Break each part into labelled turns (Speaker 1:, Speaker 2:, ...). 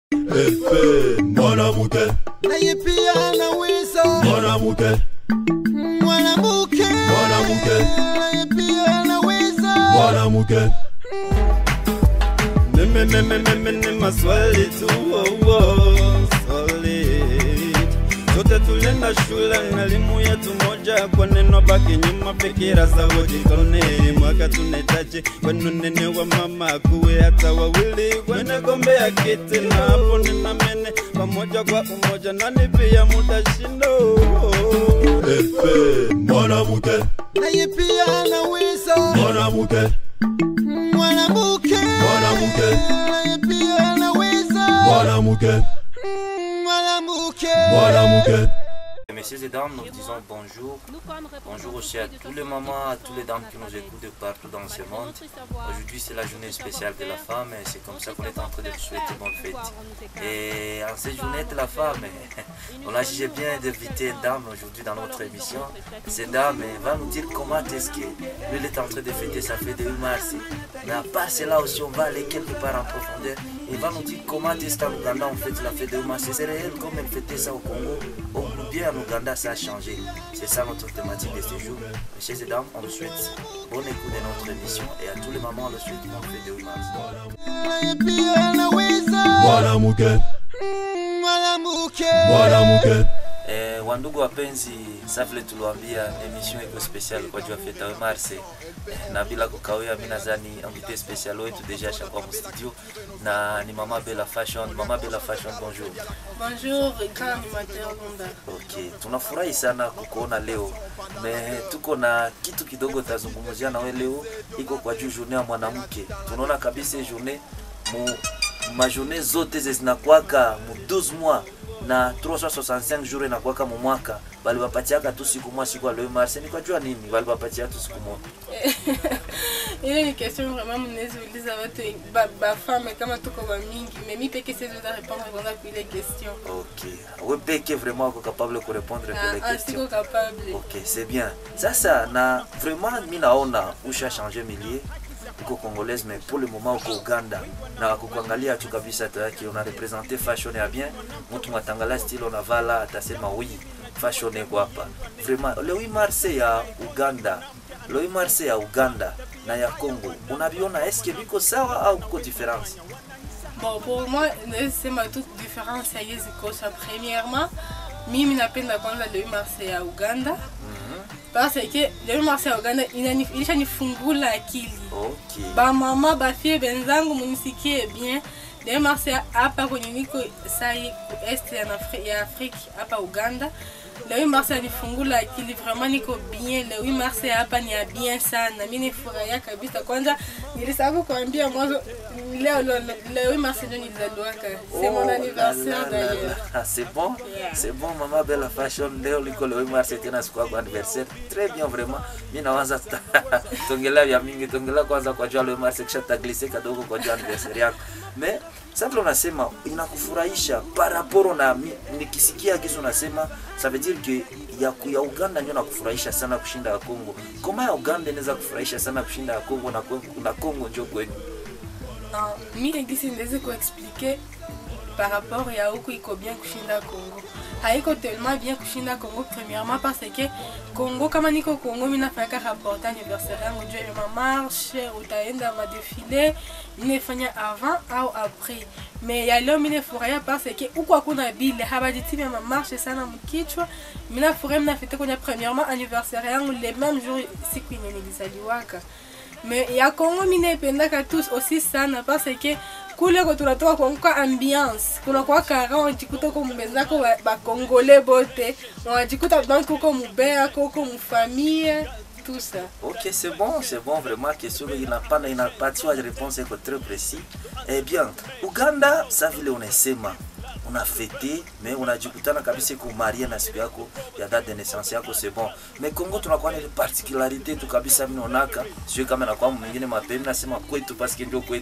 Speaker 1: Efe mwanamke
Speaker 2: naye pia anaweza
Speaker 1: mwanamke
Speaker 2: mwanamke
Speaker 1: Mwanamke.
Speaker 2: naye pia anaweza
Speaker 1: mwanamke
Speaker 3: Mimi mimi mimi ni maswali tu oh, oh, swali Sote tulienda shule na elimu yetu moja kwa neno baki nyuma fikira za wajikone mwaka tunahitaji kwenu nene wa mama kuwe hata wawili kwenye gombe ya kiti na hapo ninamene pamoja kwa umoja nani pia mutashindo
Speaker 1: Efe mwanamke
Speaker 2: naye pia anaweza
Speaker 1: mwanamke
Speaker 2: mwanamke
Speaker 1: Mwanamke.
Speaker 2: naye pia anaweza
Speaker 1: mwanamke
Speaker 2: mwanamke
Speaker 1: mwanamke
Speaker 4: Messieurs et dames, nous vous disons bonjour. Bonjour aussi à tous les mamans, à tous les dames qui nous écoutent de partout dans ce monde. Aujourd'hui, c'est la journée spéciale de la femme et c'est comme ça qu'on est en train de vous souhaiter bonne fête. Et en cette journée de la femme, on a jugé bien d'inviter une dame aujourd'hui dans notre émission. Cette dame elle va nous dire comment est-ce que lui il est en train de fêter sa fête de 8 mars. Mais à part cela aussi, on va aller quelque part en profondeur. Il va nous dire comment est-ce qu'en Ouganda on fête la fête de 8 mars. C'est réel comme elle fêtait ça au Congo. Ou bien en Ouganda ça a changé. C'est ça notre thématique de ce jour. Messieurs et dames, on vous souhaite bonne écoute de notre émission et à tous les mamans on le souhaite bonne fête de 8 mars.
Speaker 2: naye pia anaweza
Speaker 1: mwanamke
Speaker 2: mwanamke
Speaker 1: mwanamke
Speaker 4: Eh, wandugu wapenzi, sa vile tuliwaambia emission iko special kwa juu ya feta we Marse eh, na bila kukawia, mi nadhani invité special wetu deja shakuwa mu studio na ni mama Bella Fashion. Mama Bella Fashion, bonjour.
Speaker 5: Bonjour, grand animateur Lunda.
Speaker 4: Okay, tunafurahi sana kukuona leo. Me, tuko na kitu kidogo tazungumzia na we leo, iko kwa juu journée ya mwanamke. Tunaona kabisa hii journée mu majournée zote ze zinakwaka mu 12 mois na 365 jours inakwaka mu mwaka, bali bapatiaka tu siku moja, siku ya leo mars. Ni kwa jua nini bali bapatia tu siku moja?
Speaker 5: ile ni question vraiment mnaweza uliza watu ba, ba femme kama tuko ba mingi mais mi peke siwezi weza répondre kwanza kwa ile question
Speaker 4: Okay, we peke vraiment uko capable ku répondre kwa les
Speaker 5: Ah, ah,
Speaker 4: questions.
Speaker 5: siko capable
Speaker 4: Ok, c'est bien. Sasa na vraiment mi naona usha changer milieu uko congolaise mais pour le moment uko Uganda na kukuangalia tu kabisa tayari una represente fashion ya bien, mtu mwatangala style unavala atasema oui fashion iko hapa. Vraiment le 8 mars ya Uganda, le 8 mars ya Uganda na ya Congo unaviona eske biko sawa au kuko difference?
Speaker 5: bon pour moi naweza sema tu difference ya hizi kosa premièrement mimi napenda kwanza le 8 mars ya uganda parce que le 8 mars ya uganda inani- ilishanifungula akili
Speaker 4: Okay.
Speaker 5: bamama bafie benzangu munisikie bien le 8 mars ya hapa kwenye niko sai ku est ya, Afri- ya afrique hapa uganda le 8 mars yanifungula akili vraiment niko bien le 8 mars ya hapa ni ya bien sana mi nifurahia kabisa kwanza nilisahau kuambia mwanzo leo leo- le 8 mars ndio nilizaliwaka c'est mon
Speaker 4: Oh,
Speaker 5: anniversaire
Speaker 4: là, là, là,
Speaker 5: d'ailleurs
Speaker 4: là. C'est bon,
Speaker 5: Yeah.
Speaker 4: c'est bon, maman Bella Fashion. Leo liko le 8 mars tena siku yako anniversaire. Très bien vraiment. Mimi nawaza tuta- tuongelea vya mingi, tuongelea kwanza kwa jua le 8 mars kisha taglise kadogo kwa jua anniversaire yako. Mais sasa vile unasema inakufurahisha par rapport na mi- nikisikia kisu unasema ça veut dire que ya, ku- ya Uganda ndio nakufurahisha sana kushinda ya Kongo. Koma ya Uganda inaweza kufurahisha sana kushinda ya Kongo na Kongo, na Kongo ndio kwenu.
Speaker 5: Non, mi ngisi niweze kuexplike par rapport ya huku iko bien kushinda Congo. Haiko tellement bien kushinda Congo premièrement parce que Congo kama niko Congo mi nafanyaka rapport anniversaire yangu juu ya mamarche, utaenda madefile, ninefanya avant au après. Mais ya leo mi nafurahia parce que huku hakuna bile, habajitimi ya mamarche sana mkichwa. Mi nafurahia mi nafete kwenye premièrement anniversaire yangu le même jour siku yenye nilizaliwaka. me ya kongo mi naipendaka tous aussi sana parce que kule ko tunatoka kuanguka ambiance kunakuwa kara unajikuta ko mbenzako bakongole bote unajikuta donc kuko mubea kuko mufamille tout ça
Speaker 4: Ok, c'est bon, c'est bon, vraiment, question il n'a pas, il n'a pas de réponse iko très précis. Eh bien, Uganda, sa vile unasema unafete mais unajikutana kabisa kumaria na siku yako ya date de naissance yako c'est bon mais Congo tunakuwa na ile particularité tu kabisa mimi naonaka sio kama na kwa mwingine mapema nasema kwetu parce que ndio kwetu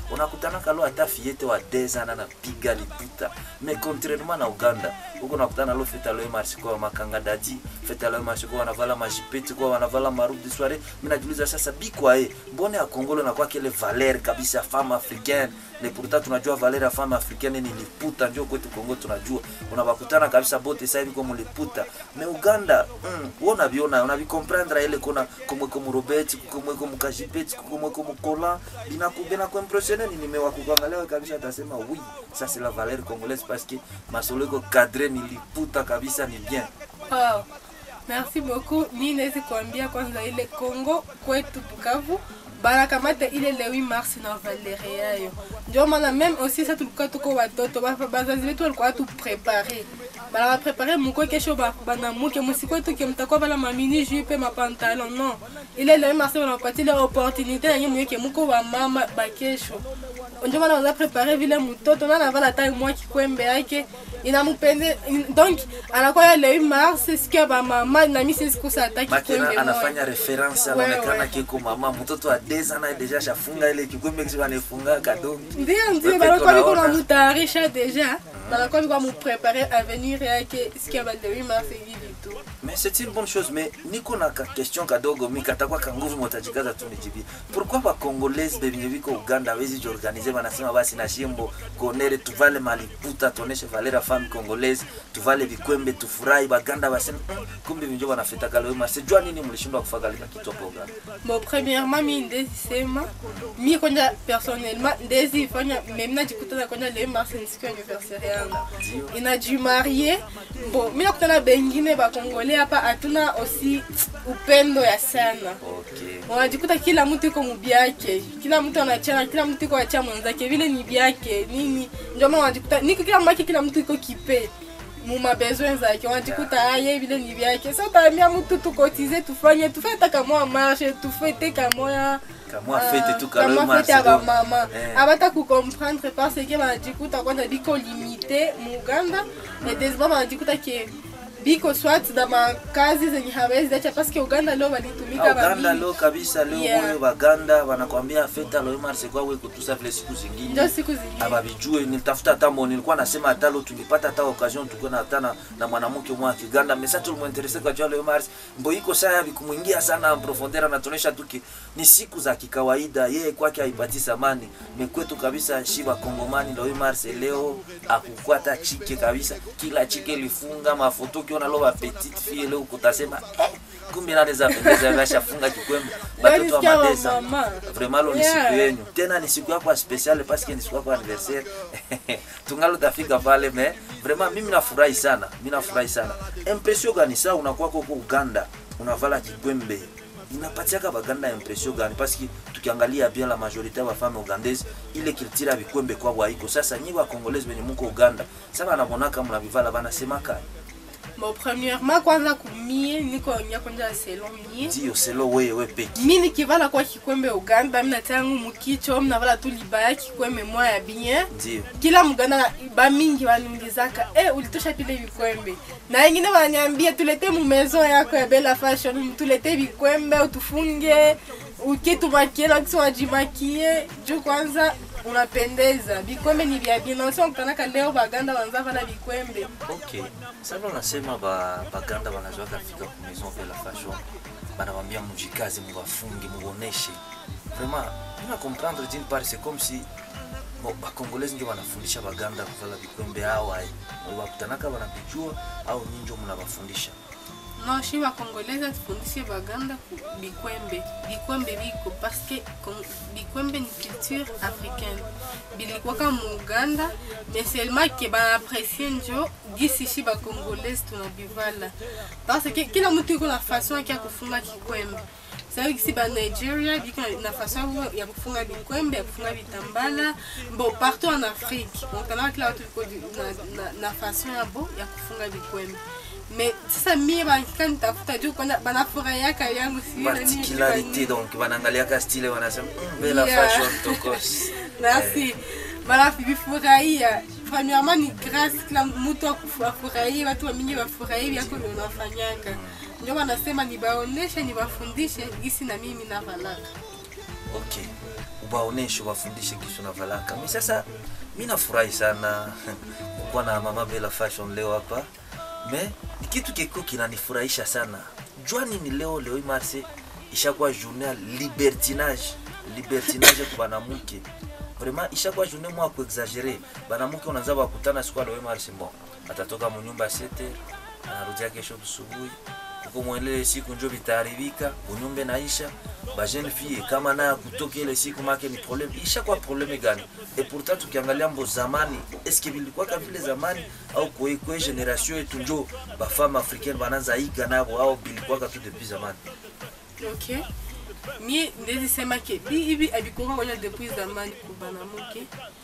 Speaker 4: unakutana kalo hata fiete wa dezana napiga liputa me contrairement na uganda huko nakutana lo fete aloe marche kwa makanga dadi fete aloe marche kwa wanavala majipeti kwa wanavala marobe de soirée mimi najiuliza sasa bikwa e mbone ya kongolo na kwa kile valer kabisa femme africaine ne pourtant tunajua valer ya femme africaine ni liputa ndio kwetu Kongo tunajua unabakutana kabisa bote sasa hivi kwa liputa me Uganda mm, wona biona unabikomprendre ile kuna komwe komu Robert komwe komu Kajipeti komwe komu Kola binaku binaku impressionné ni nimewakuangalia kabisa atasema oui ça c'est la valeur congolaise parce que masolo iko cadré ni liputa kabisa ni bien
Speaker 5: Wow. Merci beaucoup. Mi naweza kuambia kwanza ile Kongo kwetu Bukavu banakamata ile le 8 mars na valere yayo. Ndio maana même aussi sa tulikuwa tuko watoto ba- bazazi wetu walikuwa tu prepare bana baprepare muko kesho ba- banamuke musikwetu ke mtakuwa bala mamini jupe mapantalon non ile le 8 mars banapatia ile opportunité na nyinyi mweke muko ba mama ba kesho ndio maana wanaza prepare vile mtoto na anavala hata mwa kikwembe yake inampende donc anakuwa ya le 8 mars siku ya bamama na mimi siwezi kusa hata
Speaker 4: makena
Speaker 5: kikwembe
Speaker 4: anafanya
Speaker 5: moja
Speaker 4: reference
Speaker 5: Ouais,
Speaker 4: anaonekana
Speaker 5: ouais.
Speaker 4: kiko mama mtoto wa deza naye deja shafunga ile kikwembe kisi wanafunga kadongi
Speaker 5: ndio ndio
Speaker 4: Wewe
Speaker 5: banakuwa biko
Speaker 4: unaona.
Speaker 5: namutayarisha deja banakuwa biko muprepare avenir yake siku ya ba le 8 mars hivi tu
Speaker 4: mais c'est une bonne chose mais niko na ka question kadogo mi katakuwa kanguvu motajikaza tu nijibie pourquoi bakongolese bebenye biko uganda awezi jiorganize banasema basi na shimbo konere tuvale maliputa tuoneshe valera femme congolaise tuvale vikwembe tufurahi baganda baseme mm, kumbe vinjo banafetaka leo mase jua nini mlishindwa kufaka lika kitu hapo uganda
Speaker 5: bon premièrement mi ndezi sema mi kwanja personnellement ndezi ifanya memi najikutana kwanja le 8 mars ni siku ya anniversaire yangu inajimarie bon mi nakutana bengine bakongole hapa hatuna osi upendo ya sana
Speaker 4: okay
Speaker 5: wanajikuta kila mtu iko mubyake kila mtu anachana kila mtu iko achia mwenzake vile ni byake nini ndio maana wanajikuta niko kila mwake kila mtu iko kipe mumabesoin zake wanajikuta aye vile ni byake sa utaambia mtu tukotize tufanye tufanye hata kamoya marshe tufete kamoya
Speaker 4: kamwa fete tu
Speaker 5: kama
Speaker 4: kalo
Speaker 5: fete ya
Speaker 4: mars
Speaker 5: bamama
Speaker 4: Eh.
Speaker 5: abata kucomprendre parce que banajikuta kwanza biko limite mu uganda et deuxièmement banajikuta ke biko swat na makazi zenye hawezi acha parce que uganda leo balitumika
Speaker 4: Ah, uganda
Speaker 5: bamingi.
Speaker 4: leo kabisa leo
Speaker 5: Yeah.
Speaker 4: oyo baganda wanakwambia feta leo mars kwa we kutusa vile siku zingine
Speaker 5: ndio siku zingine
Speaker 4: abavijue nilitafuta hata mo nilikuwa nasema hata leo tungepata hata occasion tukuwe na hata na, na mwanamke mwa Kiganda mesa tulimuinteresse kwa jua leo Mars mbo iko saa vikumwingia sana en profondeur anatuonesha tu ki ni siku za kikawaida yeye kwake haipati samani mekwetu kabisa shiba kongomani leo Mars leo akukwata chike kabisa kila chike lifunga mafoto kiona lo ba petite fille leo kutasema eh, kumbe anaweza pendeza kashafunga kikwembe batoto wa
Speaker 5: Walisikia wa
Speaker 4: madesa
Speaker 5: mama.
Speaker 4: vraiment lo ni
Speaker 5: Yeah.
Speaker 4: siku yenyu tena ni siku yako ya special parce que ni siku yako ya anniversaire tungalo tafika pale me vraiment mimi nafurahi sana mimi nafurahi sana impression gani saa unakuwa huko Uganda unavala kikwembe inapatiaka baganda impression gani parce que tukiangalia bien la majorité ya femme ougandaise ile culture ya bikwembe kwa haiko sasa nyi ba congolais benye muko Uganda sasa banabonaka mnabivala banasemaka
Speaker 5: bon premièrement kwanza kumie niko nya kwanja selon mie
Speaker 4: ndio selo wewe peki
Speaker 5: mi nikivala kwa kikwembe uganda minatangu mukicho minavala tu libaya kikwembe mwa ya bien
Speaker 4: ndio
Speaker 5: kila muganda bamingi banungizaka e ulitosha pile vikwembe na wengine wananiambia tulete mu maison yako ya bela fashion tulete vikwembe utufunge ukitumakiela kisi wajimakie juu kwanza unapendeza vikwembe ni vya bien nasi wakutanaka leo baganda wanza vala vikwembe
Speaker 4: ok sasa unasema ba baganda wanazoaka fika ku maison de la fashion banawambia mujikazi muwafunge muoneshe vraiment mina comprendre d'une part c'est comme si bon, bakongolezi ndio wanafundisha baganda kuvala vikwembe au ai wakutanaka wanavijua au nyinyi ndio mnawafundisha
Speaker 5: no shi bakongoleza tufundishe baganda ku bikwembe bikwembe biko parce que Kon- bikwembe ni culture africaine bilikwaka mu uganda mais seulement ke banaaprecie njo gisi shi bakongolese tunabivala parce que kila mtu iko na façon yake ya kufunga kikwembe sababu kisi ba nigeria biko na- na façon yabo ya kufunga bikwembe ya kufunga bitambala bon partout en afrique ontanaka kila watu liko di- na, na, na façon yabo ya kufunga bikwembe mais sasa mie bakika nitafuta juu kwanza banafurahiaka yangu si
Speaker 4: particularité donc wanaangaliaka style wanasema mm, bela
Speaker 5: Yeah.
Speaker 4: fashion tokos
Speaker 5: merci banavifurahia premièrement ni grâce kila mtu akufu- afurahie watu wamingi wafurahie vyako ndio unafanyaka ndio wanasema nibaoneshe nibafundishe gisi na mimi navalaka
Speaker 4: ok ubaoneshe wafundishe kisu na valaka mi sasa mi nafurahi sana kukuwa na mama bela fashion leo hapa me ni kitu kiko kinanifurahisha sana jua nini leo leo hii marse ishakuwa journée ya libertinage libertinage kwa banamuke vraiment ishakuwa journée mwa kuexagere banamuke unaanza wakutana siku ya leo hii marse bon atatoka munyumba sete anarudia kesho busubuhi huko mwelele siku njo vitaharibika unyumbe naisha bajene fille kama naye kutoka ile siku make ni problem isha kwa probleme gani e pourtant tukiangalia mbo zamani eske vilikuwa kama vile zamani au kwe kwe generation yetu njo bafama africaine bananza iga nabo au bilikuwa tu depuis zamani
Speaker 5: ok mie ndezi sema ke bi hivi abikuwa kwanza depuis zamani kubanamuke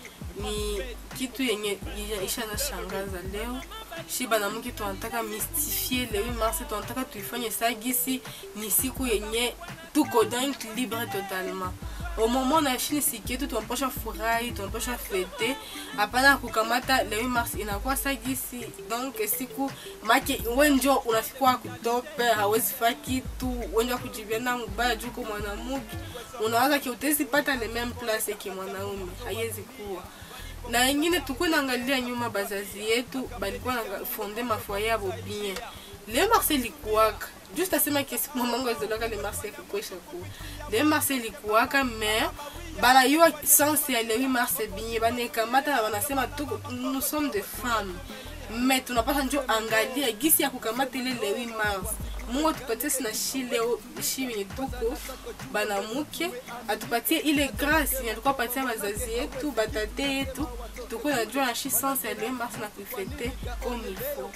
Speaker 5: ni kitu yenye ishaza shangaza leo shi banamuke tunataka mystifie le 8 mars tunataka tuifanye sagisi ni siku yenye tuko donc libre totalement au moment na shini siku yetu tunapasha furahi tunapasha fete hapana kukamata le 8 mars inakuwa sagisi donc siku make wenjo unafikwa kutope hawezi fa kitu wenjo kujibiana mubaya juko mwanamuke unawaza ki utezi pata le même place ke mwanaume haiwezi kuwa na ingine tukuwa naangalia nyuma bazazi yetu balikuwa na fonde mafoye yabo bien le marse likuwaka juste asema kesi mamango ezolaka le marse kukwesha kuwa le marse likuwaka mais banayua sense ya le 8 marse bien banekamata na banasema tuko nous sommes des femmes mais tunapasha njo angalia gisi ya kukamata ile le 8 mars mungu atupatie sina shi leo shi wenye tuko banamuke atupatie ile grâce yenye alikuwa patia bazazi yetu batate yetu tukuwe najua na shi sense ya le 8 mars na kuifete comme il faut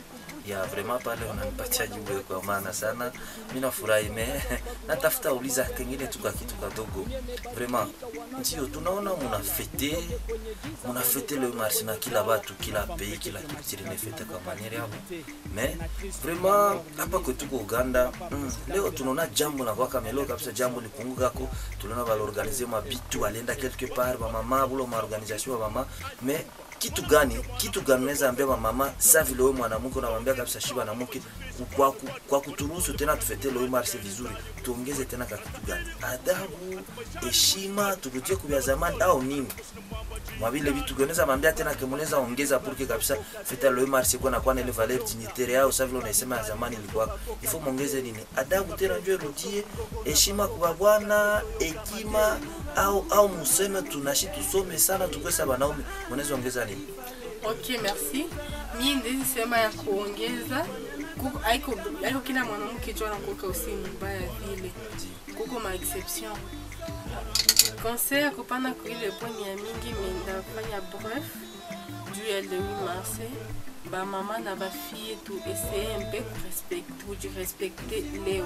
Speaker 4: ya vraiment pale unanipatia jibu kwa maana sana mi nafurahi me natafuta uliza kengine tuka kitu kadogo vraiment ndio tunaona munafete munafete le marché na kila batu kila pays kila culture inafete kwa maniere yabo me vraiment hapa kwetu kwa Uganda mm, leo tunaona jambo na kwa kamelo kabisa jambo likungukako tunaona balorganize mabitu alienda quelque part ba mama bulo ma organisation ba mama me kitu gani kitu gani unaweza ambia mama sa vile wewe mwanamke unamwambia kabisa shiba na mke kwa, ku, kwa kuturuhusu tena tufete leo marsi vizuri tuongeze tena ka kitu gani adabu heshima turudie kubya zamani au nini mavile vitu unaweza mwambia tena kemunaweza ongeza purke kabisa feta leo marsi kwa na kwa ile valeur dignitaire au sa vile unasema ya zamani ilikuwa ifo muongeze nini adabu tena njoo irudie heshima kwa bwana hekima au au museme tunashi tusome sana tukwesa wanaume unaweza ongeza nini
Speaker 5: ok merci mie ndezi sema ya kuongeza kuko aiko aiko kila mwanamke jo anakuweka usi mbaya vile kuko ma exception conseil ya kupana kuile poni ya mingi mindafanya bref juu ya le 8 mars bamama na bafille tu essaye mpe kujirespecte leo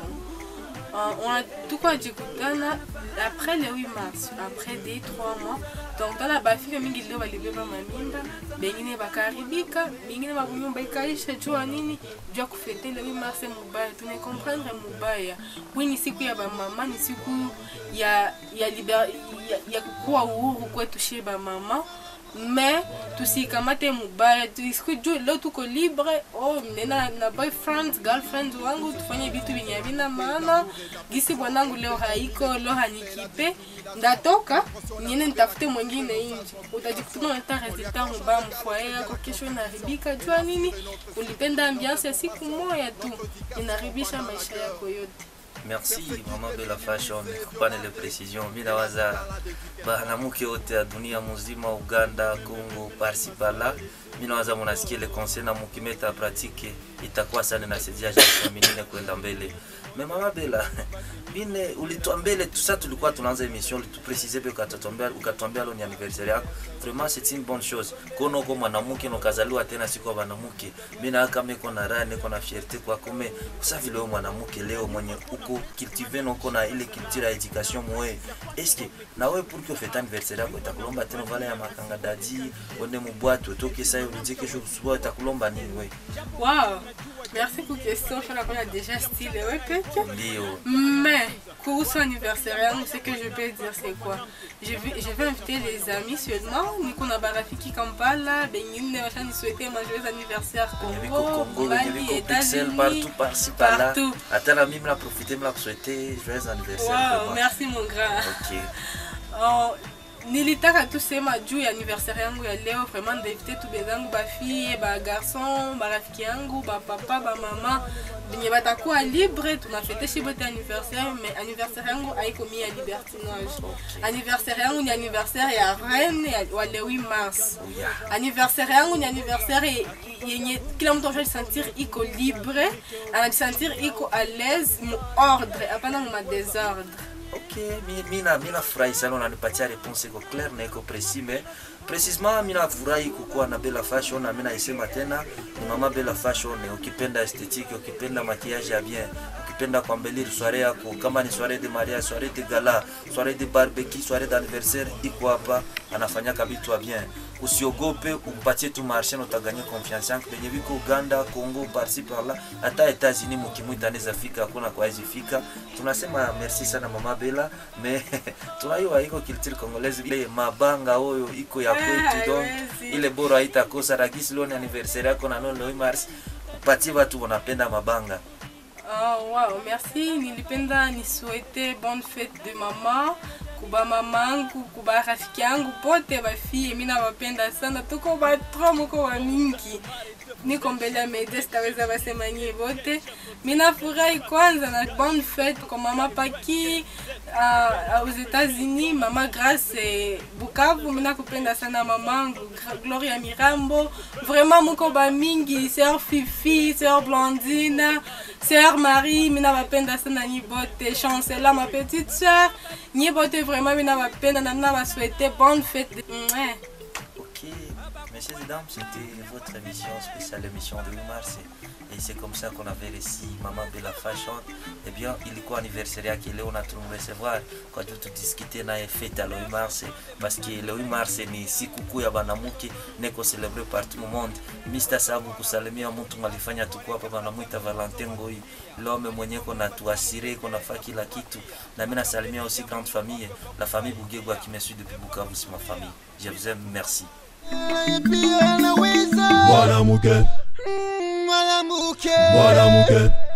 Speaker 5: Uh, on a tuko jikutana après le 8 mars après des 3 mois donc tala bafile mingi leo balibeba mamimba bengine bakaharibika bengine bakunyumba ikaisha jua nini jua kufete le 8 mars mubaya tune comprendre mubaya wi ni siku ya bamama ni siku ya ya, liber, ya, ya kukuwa uhuru kwetu shie bamama mais tusikamate mubaya tuisiku juu leo tuko libre oh, nena na boyfriend girlfriend wangu tufanye vitu vyenye havina maana gisi bwanangu leo haiko leo hanikipe ndatoka niende nitafute mwingine nje utajikutana unaleta resultat mubaya mfoye yako kesho inaharibika jua nini ulipenda ambiance ya siku moya tu inaharibisha maisha yako yote
Speaker 4: merci mama bela fashion kupana ile precision mi nawaza banamuke wote ya dunia muzima uganda congo parsi pala mi nawaza munasikia ile conseil na mukimeta pratique itakuwa sana nasaidia feminine kwenda mbele me mama bela mine ulitwa mbele tusa tulikuwa tunaanza emission ulitupresize pe ukatuambia ukatuambia leo ni anniversaire yako vraiment c'est une bonne chose kono uko mwanamke na ukazaliwa tena siku ya mwanamke mimi na kama iko na raha niko na fierté kwa kume kusa vile wewe mwanamke leo mwenye uko cultiver uko na ile culture ya education mwe est ce na wewe pour que fête anniversaire yako itakulomba tena vala ya makanga dadi uende mubwatu utoke sasa urudie kesho usubuhi itakulomba nini wewe
Speaker 5: wow merci pour question fana kona déjà style ouais peke
Speaker 4: ndio
Speaker 5: Mais, kuhusu anniversaire yangu, ce que je peux dire, c'est quoi je vais, je vais inviter les amis seulement. Niko na barafiki Kampala, bengine washani souhaiter ma joyeux anniversaire
Speaker 4: Yaviko
Speaker 5: Congo,
Speaker 4: Congo,
Speaker 5: Mali,
Speaker 4: Yaviko Pixel,
Speaker 5: États-Unis,
Speaker 4: partout, par-ci, par-là.
Speaker 5: partout.
Speaker 4: Hata na mimi la profiter, me la souhaiter joyeux anniversaire.
Speaker 5: Wow,
Speaker 4: vraiment.
Speaker 5: merci mon grand.
Speaker 4: Ok.
Speaker 5: Oh, nilitaka tu sema juu ya anniversaire yangu ya leo vraiment ndainvite tu bezangu bafille bagarson barafiki yangu bapapa bamama benye batakuwa libre tunafete shi bote anniversaire mais anniversaire yangu haiko mi ya libertinage anniversaire yangu ni anniversaire ya reine ya- wa le 8 mars anniversaire yangu ni anniversaire ye- yenye kila mtu anajisentir iko libre anajisentir iko à l'aise mu ordre hapana mu madésordre
Speaker 4: Ok, mi- mina mina furahi sana unanipatia réponse iko clair na iko précis mais précisement mina furahi kukuwa na Bella Fashion na mina isema tena ni mama Bella Fashion ukipenda esthétique ukipenda maquillage ya bien ukipenda kuambelir soirée yako kama ni soirée de mariage soirée de gala soirée de barbecue soirée d'anniversaire iko hapa anafanyaka vitu ya bien usiogope umpatie tu marché na utaganye confiance yangu benye biko Uganda Congo parci par là hata Etats-Unis mukimwita anaweza fika hakuna kwa hizi fika tunasema merci sana mama Bella mais tunaiwa iko culture congolaise ile mabanga oyo iko ya kwetu donc
Speaker 5: haiwezi.
Speaker 4: ile bora haitakosa rakisi leo ni anniversaire yako na leo ni mars upatie watu wanapenda mabanga
Speaker 5: Oh, wow, merci. Nilipenda nisuete bonne fête de mama kuba mamangu kuba rafiki yangu pote bafie mi nawapenda sana tuko batro moko wa mingi niko mbele ya media sitaweza basema nyie vote mi nafurahi kwanza na bonne fête kwa mama paki uh, aux États-Unis mama Grace eh, Bukavu mi nakupenda sana mamangu Gra- Gloria Mirambo vraiment muko bamingi sœur Fifi sœur Blandine sœur Marie mi nabapenda sana nyi bote Chancela ma petite sœur nyi bote vraiment mi nabapenda na mi nabasouhaite bonne fête de... Mouais.
Speaker 4: Ok, messieurs et dames, c'était votre émission spéciale, émission de 8 mars. Et c'est comme ça qu'on avait reçu Maman Bella Fashion. Eh bien, ilikuwa anniversaire yake leo na tumrecevoir kwa juu tudiskite naye fete le 8 mars parce que le 8 mars ni sikukuu ya banamuke neko celebre partout mu monde. Mr. Sabu kusalimia mtu malifanya tuko hapa banamwita Valentin Ngoi. L'homme mwenye kona tuasire kona fa kila kitu. Na mimi nasalimia aussi grande famille, la famille Bugegwa qui me suit depuis Bukavu, c'est ma famille. Je vous aime, merci.
Speaker 2: pia anaweza
Speaker 1: mwanamke
Speaker 2: Mm, mwanamke
Speaker 1: mwanamke